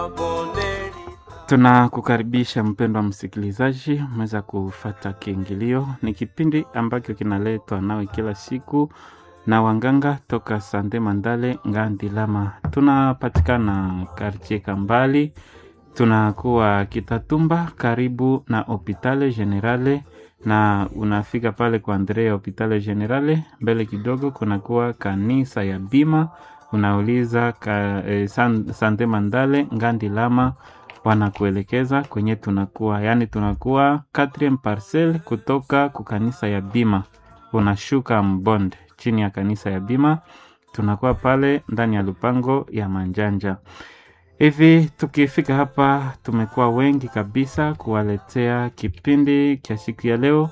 Tunakukaribisha mpendwa msikilizaji, umeweza kufata kiingilio. Ni kipindi ambacho kinaletwa nawe kila siku na wanganga toka Sande Mandale Ngandilama. Tunapatikana kartie Kambali, tunakuwa Kitatumba karibu na Hopitale Generale, na unafika pale kwa Andrea Hopitale Generale, mbele kidogo kunakuwa kanisa ya Bima, unauliza ka, eh, San, Sande Mandale Ngandilama wanakuelekeza kwenye tunakuwa, yaani tunakuwa 4 parcel kutoka ku kanisa ya Bima, unashuka mbonde chini ya kanisa ya Bima, tunakuwa pale ndani ya lupango ya Manjanja. Hivi tukifika hapa, tumekuwa wengi kabisa kuwaletea kipindi cha siku ya leo.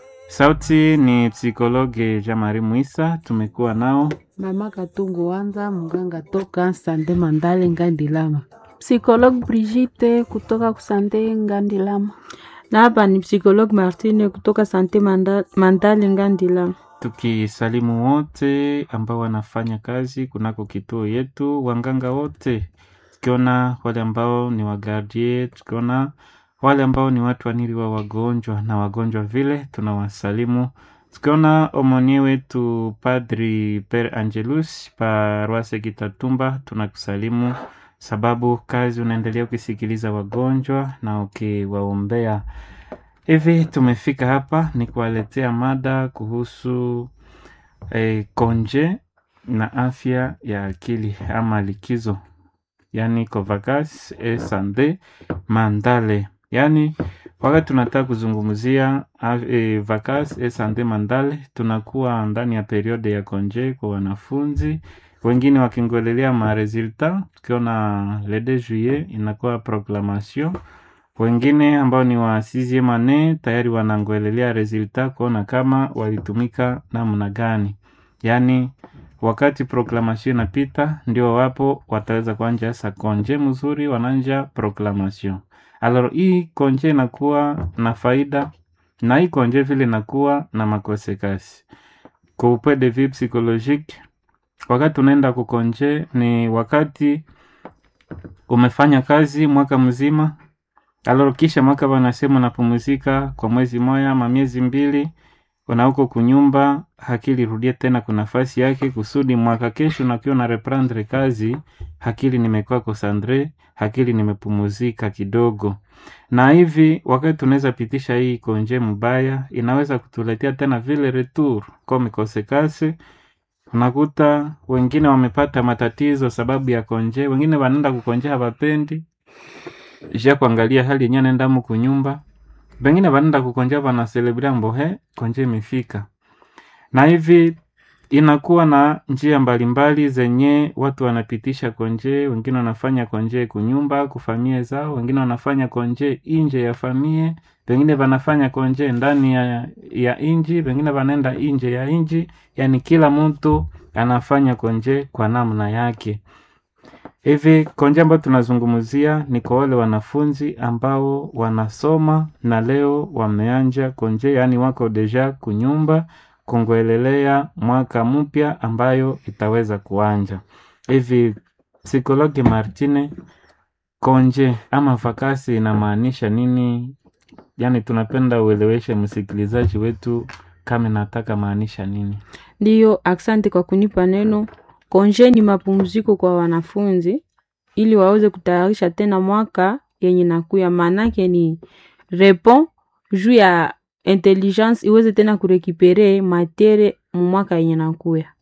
Sauti ni psikologe Jamari Mwisa, tumekuwa nao Mama Katungu Wanza, mganga toka Sande Mandale Ngandilama. Psychologue Brigitte kutoka kusante Ngandilama. Na hapa ni psikologue Martine kutoka Sante Manda- Mandale Ngandilama. tukisalimu wote ambao wanafanya kazi kunako kituo yetu, wanganga wote, tukiona wale ambao ni wagardie, tukiona wale ambao ni watu wanili wa wagonjwa na wagonjwa vile, tunawasalimu tukiona omonie wetu Padri Per Angelus Paroise Kitatumba, tunakusalimu sababu kazi unaendelea ukisikiliza wagonjwa na ukiwaombea. Hivi tumefika hapa ni kuwaletea mada kuhusu eh, konje na afya ya akili ama likizo, yaani covacas e sande mandale, yaani wakati tunataka kuzungumzia af- eh, vacas e sande mandale, tunakuwa ndani ya periode ya konje kwa wanafunzi wengine wakingolelea maresultat, tukiona le 2 juillet inakuwa proclamation wengine ambao ni wa sixieme annee tayari wanangoelelea resultat kuona kama walitumika namna gani. Yaani wakati proclamation inapita, ndio wapo wataweza kuanja sa konje mzuri, wananja proclamation. Alors hii konje inakuwa na faida na hii konje vile inakuwa na makosekasi. Kwa upande de vue psychologique, wakati unaenda kukonje ni wakati umefanya kazi mwaka mzima aloro kisha mwaka wanasema unapumzika kwa mwezi moya ama miezi mbili, una huko kunyumba, hakili rudie tena kwa nafasi yake, kusudi mwaka kesho nakiwa na reprendre kazi, hakili nimekuwa kosandre, hakili nimepumuzika kidogo. Na hivi wakati tunaweza pitisha hii konje mbaya, inaweza kutuletea tena vile retour comme conséquence unakuta wengine wamepata matatizo sababu ya konje, wengine wanaenda kukonje hawapendi ja kuangalia hali yenyewe anaenda mu kunyumba, pengine wanaenda kukonja wana celebria mbohe konje imefika, na hivi inakuwa na njia mbalimbali zenye watu wanapitisha konje. Wengine wanafanya konje kunyumba kufamie zao, wengine wanafanya konje inje ya famie, pengine wanafanya konje ndani ya, ya inji, pengine wanaenda inje ya inji. Yani kila mtu anafanya konje kwa namna yake. Hivi konje ambayo tunazungumzia ni kwa wale wanafunzi ambao wanasoma na leo wameanja konje, yaani wako deja kunyumba kungoelelea mwaka mpya ambayo itaweza kuanja. Hivi psikologi Martine, konje ama vakasi inamaanisha nini? Yaani tunapenda ueleweshe msikilizaji wetu kama nataka maanisha nini. Ndiyo, asante kwa kunipa neno. Konje ni mapumziko kwa wanafunzi ili waweze kutayarisha tena mwaka yenye nakuya. Maanake ni repon juu ya intelligence iweze tena kurekipere matere mu mwaka yenye nakuya.